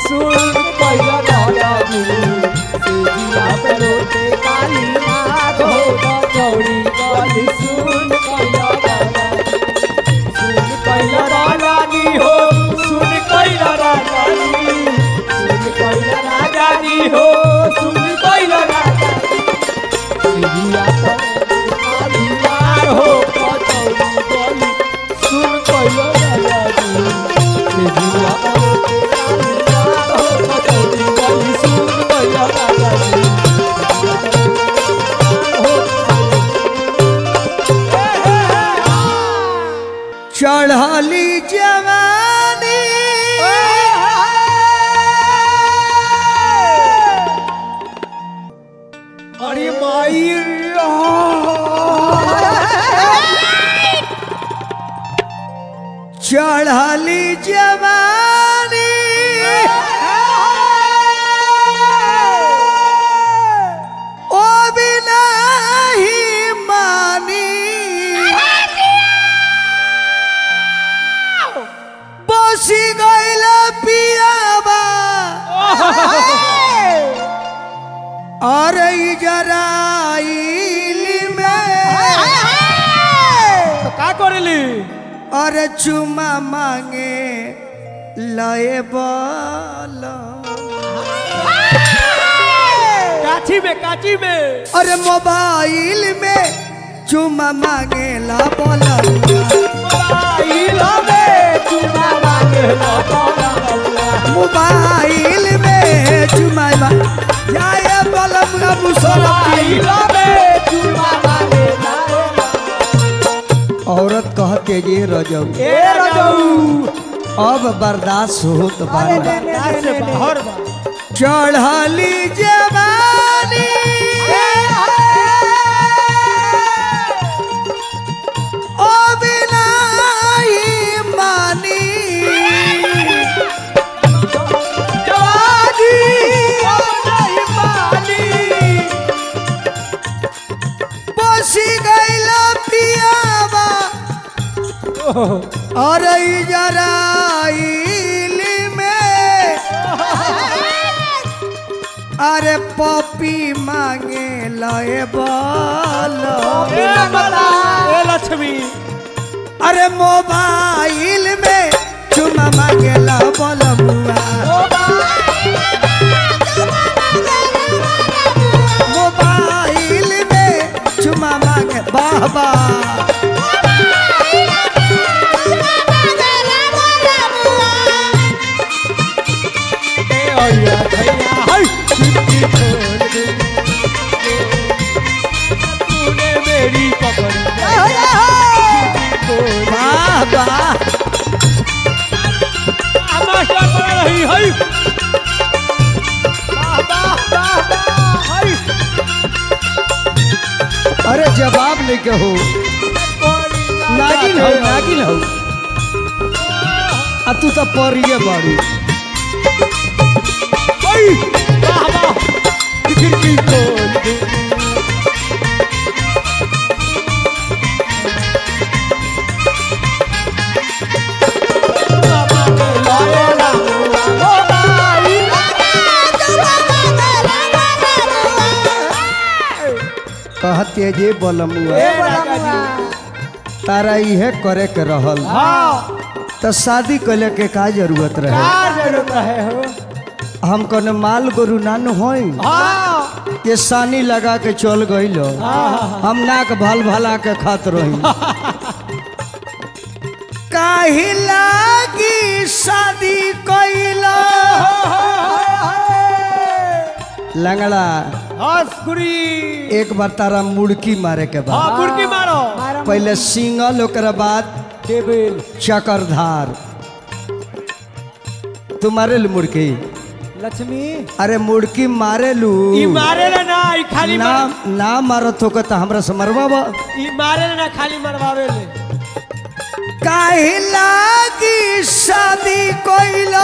सुन पहिला राजू सेजिया पे लोटे काली नाग हो चौड़ी गली सुन पहिला राजू सुन पहिला राजानी हो सुन पहिला राजानी सुन पहिला राजानी हो सुन पहिला राजानी सेजिया पे काली नाग हो चौड़ी गली सुन पहिला राजानी सेजिया पे काली नाग हो चौड़ी गली सुन पहिला राजानी चढ़ली जवानी अरे माई चढ़ली जवानी ओ बिना ही मानी बसी गइल पियाबा अरे जराइल में तो का करेली अरे चुमा मांगे लए बल काची में काची में अरे मोबाइल में चुमा मांगे ला बल मोबाइल में चुमा मांगे ला बोला मोबाइल में चुमा मा जाए बलम ना मुसरती मोबाइल में चुमा मांगे ला औरत कहते जे रजऊ ए रजऊ अब बर्दाश्त होत बाना यहाँ से बाहर बा चढ़ली जवानी ओ बिना ही मानी जवानी ओ नहीं मानी बसी गइल पियाबा अरे जराइल में अरे पपी मांगे लए बल ए बला ए लक्ष्मी अरे मोबाइल में चुमा मांगे ला बल मोबाइल में चुमा मांगे बाबा ए ओया भैया हाय छुट्टी छोड़ दे तूने मेरी पकड़ बाबा मास्टर पढ़ रही है बाबा बाबा हाय अरे जवाब लेके हो नागिन हो नागिन हो आ तू तो परिए बारू हाय बाबा खिड़की खोल दे बाबा के लाए लाऊंगा मोबाइल कहते जे बलमुआ ए राजा जी तारा इहे करे के रहल हाँ तो शादी कैले के का जरूरत रहे का जरूरत रहे हो हम कने माल गोरु नानु होई हाँ ये सानी लगा के चल गइल हाँ हम नाक भल भला के खात रही काहे लागी शादी कैला लंगड़ा हंसकुरी एक बार तारा मुड़की मारे के बाद हाँ कुर्की मारो पहले सिंगल ओकरा बाद टेबल चक्रधार तू मारेलू मुड़की लक्ष्मी अरे मुड़की मारेलू ई मारे ना ना ई खाली ना मार ना मारत हो तो हमरा से मरवा ई मारे ना खाली मरवावे ले काहे लागी शादी कोइला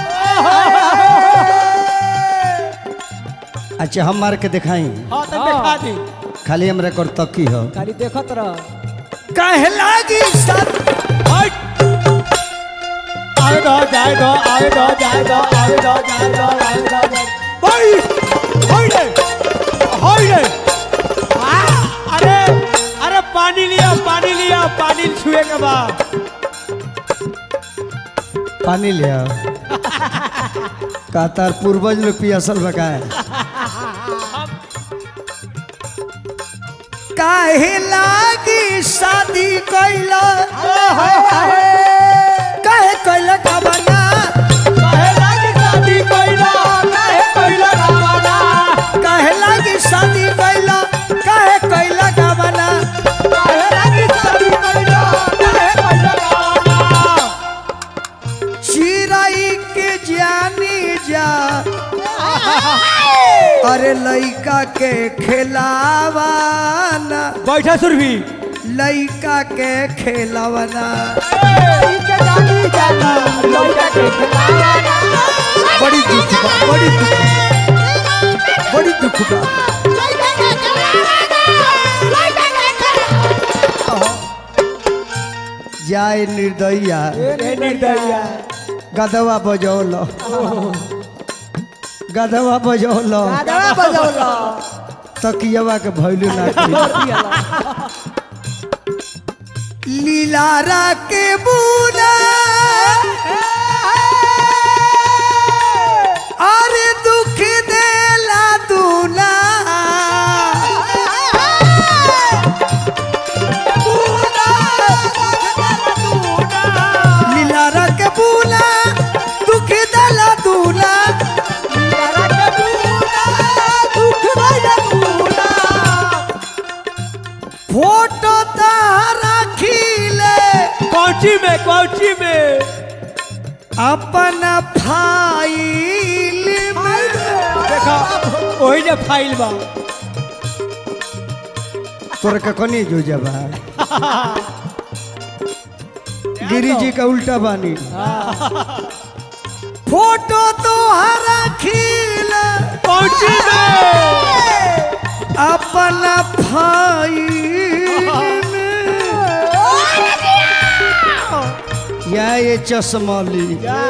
अच्छा हम मार के दिखाई हाँ तो दिखा दी खाली हमरा कर तकी हो खाली देखत रह काहे लागी शादी हट आवे दो जाए दो आवे दो जाए जाए दो आवे दो जाए दो आवे दो जाए भाई होई रे होई रे आ, अरे अरे पानी लिया पानी लिया पानी छुए के बाद पानी ले आओ का तार पूर्वज लोग पियासल बकाए काहे लागी शादी कैला काहे कैला का बना काहे लागी शादी कइला काहे कइला रावणा काहे लागी शादी कैला काहे कैला का बना काहे लागी शादी कइला काहे कइला रावणा चिराई के जानी जा अरे लइका के खिलावाना बैठा सुरभि लइका के खेलवना इनके जानी जाना लौटा के खिलावाना बड़ी दुख बा बड़ी दुख बड़ी दुख बा जाए निर्दया रे निर्दया गदवा बजौल गदवा बजौल दादा बजौला तकियवा के भैलू ना करी। लीलारा के बूना अरे दुख देला दूना लीलारा के बूना दुख देला दूना फोटो तारा खीले कौची में कौची में अपन फाइल में देखा वही जे फाइल बा तोरा के कनी जो जबा गिरी जी का उल्टा बानी फोटो तो हरा खील कौची में अपन फाइल में या ये चश्मली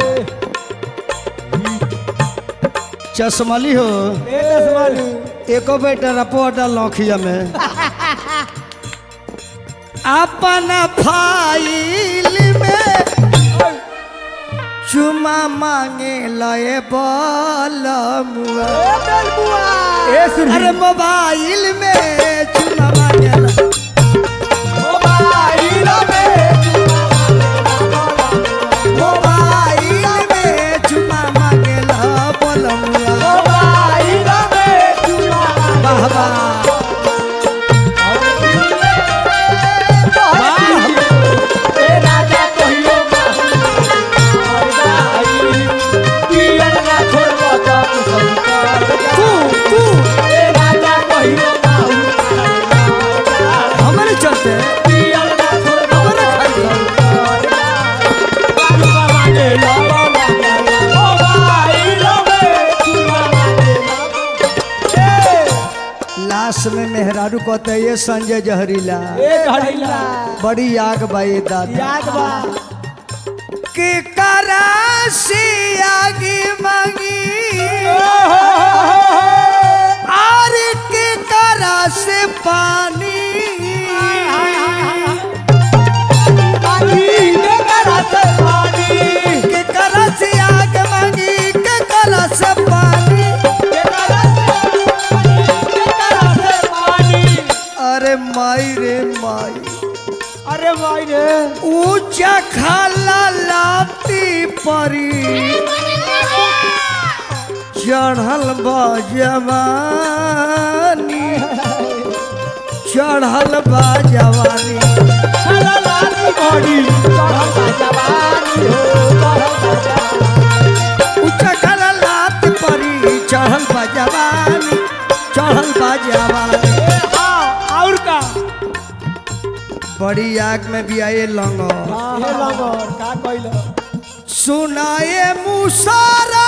चश्मली हो ए दसमालू एको बेटा रपोटा लौखिया में अपन फाइल में चुमा मांगे लए बलमुआ ए सुरभि अरे मोबाइल में चुमा मांगे ल- मोबाइल में मोबाइल में चुमा मांगे ल बलमुआ मोबाइल में चुमा वाह वाह ए राजा कहियो पियर ना छोड़बो त तू तू ए राजा कहियो हमारे चलते पियर ना छोड़बो हमारे खाई बाबू बाबा ने लाला मोबाइल में चुमा ए लाश में मेहरारू कहते ये संजय जहरीला ए घड़ीला बड़ी आग बाई दादा याद बा के करा से आगे मांगी और के करा से पानी के करा से आग मांगी के करा से पानी अरे माई रे माई अरे भाई रे ऊंचा खाला लाती परी चढ़ल बा जवानी चढ़ल बा जवानी ऊंचा खाला लात परी चढ़ल बा जवानी चढ़ल बा जवानी और का बड़ी आग में भी आए लंगो हे लगोर का कइलो सुनाए मुसारा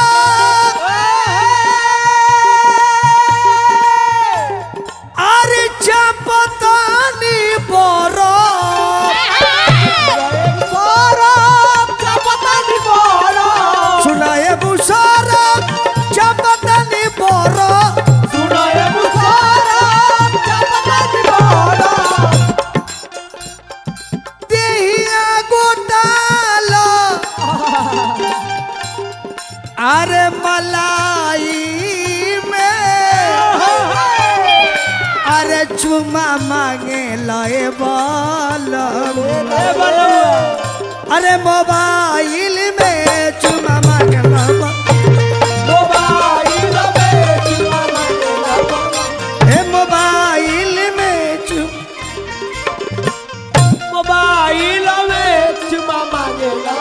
अरे चपतानी बोरो सुनाए गोटालो अरे मलाई में अरे चुमा मांगे लए बलम ए बलुआ अरे मोबाइल में चुमा मांगे लम मोबाइल में चुमा मांगेला हे मोबाइल में चुम मोबाइल में चुमा मांगेला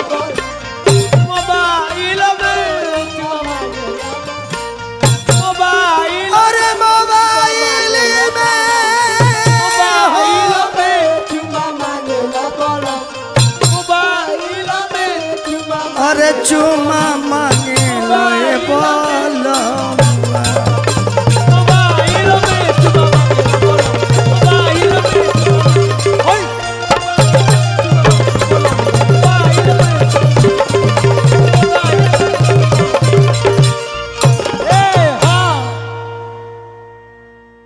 मोबाइल में चुमा मांगेला मोबाइल अरे मोबाइल में मोबाइल में चुमा मांगेला बोलो मोबाइल में चुमा अरे चुमा मांगे लए